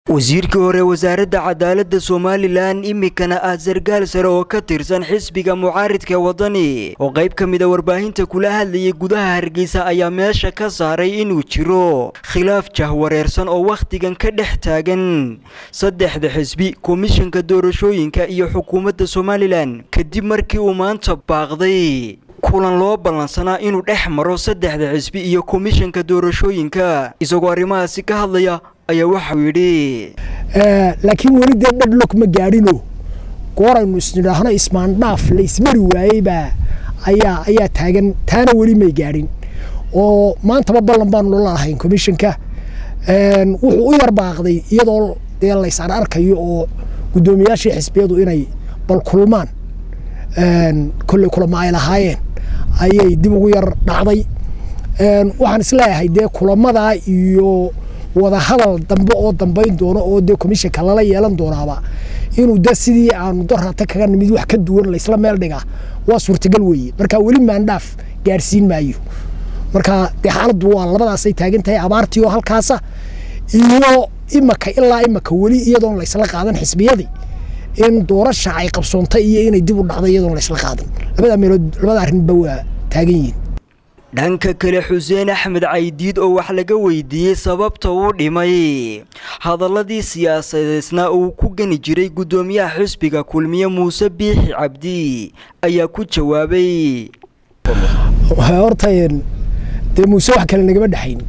wasiirkii hore wasaaradda cadaaladda somalilan iminkana ah sargaal sare oo ka tirsan xisbiga mucaaridka wadani oo qayb ka mida warbaahinta kula hadlayay gudaha hargeysa ayaa meesha ka saaray inuu jiro khilaaf jahwareersan oo wakhtigan ka dhex taagan saddexda xisbi komishanka doorashooyinka iyo xukuumadda somalilan kadib markii uu maanta baaqday kulan loo ballansanaa inuu dhex maro saddexda xisbi iyo komishanka doorashooyinka isagoo arrimahaasi ka hadlaya ayaa waxau yidhi laakiin weli dee dhadhlog ma gaadhino gooraynu isnidhaahno ismaandhaaf la ismari waayeybaa ayaa ayaa taagan taana weli may gaadhin oo maantaba ballan baanu nala lahayn commissionka wuxuu u yar baaqday iyadoo dee laysaan arkayo oo guddoomiyaashii xisbiyadu inay bal kulmaan kolley kulama ay lahaayeen ayay dib ugu yar dhacday waxaan isleeyahay dee kulamadaa iyo wadahadal dambe oo dambayn doono oo dee commissionka lala yeelan doonaaba inuu de sidii aanu darata kaga nimid wax ka duwan laysla meel dhigaa waa suurtagal weeye marka weli maandhaaf gaadhsiin maayo marka dee xaaladdu waa labadaasay taagan tahay abaartii oo halkaasa iyo imaka ilaa imaka weli iyadoon laysla qaadan xisbiyadii in doorasha ay qabsoontay iyo inay dib u dhacday iyadoon laysla qaadan labada meelood labada arrinba waa taagan yihiin dhanka kale xuseen axmed caydiid oo wax laga weydiiyey sababta uu dhimay hadaladii siyaasadeedna uu ku geni jiray guddoomiyaha xisbiga kulmiye muuse biixi cabdi ayaa ku jawaabay horta dee muuse wax kale nagama dhexayn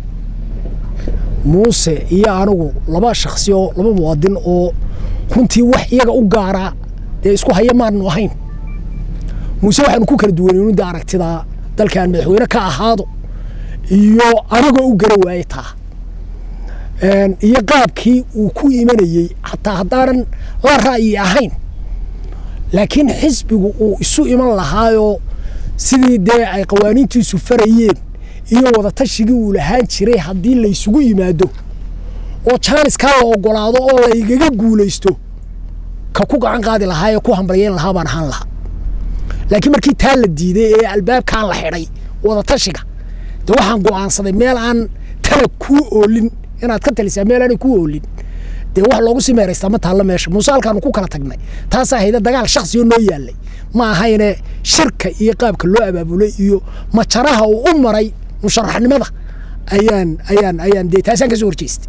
muuse iyo anigu laba shaksi oo laba muwaadin oo runtii wax iyaga u gaaraa dee isku haya maanu ahayn muuse waxaanu ku kala duwanaynu de aragtidaa dalkaan madaxweyne ka ahaado iyo anagoo u gara waaye taa iyo qaabkii uu ku imanayey xataa haddaanan la ra'yi ahayn laakiin xisbigu uu isu iman lahaayoo sidii dee ay qawaaniintiisu farayeen iyo wadatashigai uu lahaan jiray haddii laysugu yimaado oo jaaniskaa la ogolaado oo laygaga guulaysto ka ku gacan qaadi lahaa ee ku hambalyeyn lahaa baan ahaan lahaa laakiin markii taa la diiday ee albaabkaan la xidhay wadatashiga de waxaan go'aansaday meel aan tala kuu oolin inaad ka talisaa meel aanay kuu oolin dee wax loogu sii meeraystaa ma taalla meesha muuse halkaanu ku kala tagnay taasaa hayda dagaal shaksioo noo yaallay ma ahayne shirka iyo qaabka loo abaabulay iyo majaraha uu u maray musharaxnimada ayaan ayaan ayaan dee taasaan ka soo horjeestay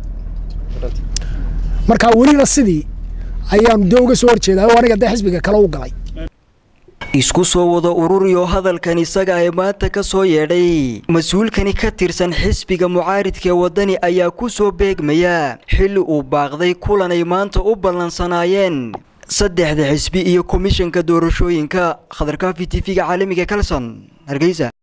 marka welina sidii ayaanu dee uga soo horjeedaa oo aniga dee xisbiga kale u galay isku soo wada ururiyo hadalkan isaga ee maanta ka soo yeedhay mas-uulkani ka tirsan xisbiga mucaaridkaee waddani ayaa ku soo beegmaya xilli uu baaqday kulan ay maanta u ballansanaayeen saddexda xisbi iyo komishanka doorashooyinka khadarkaafi t v-ga caalamiga kalson hargeysa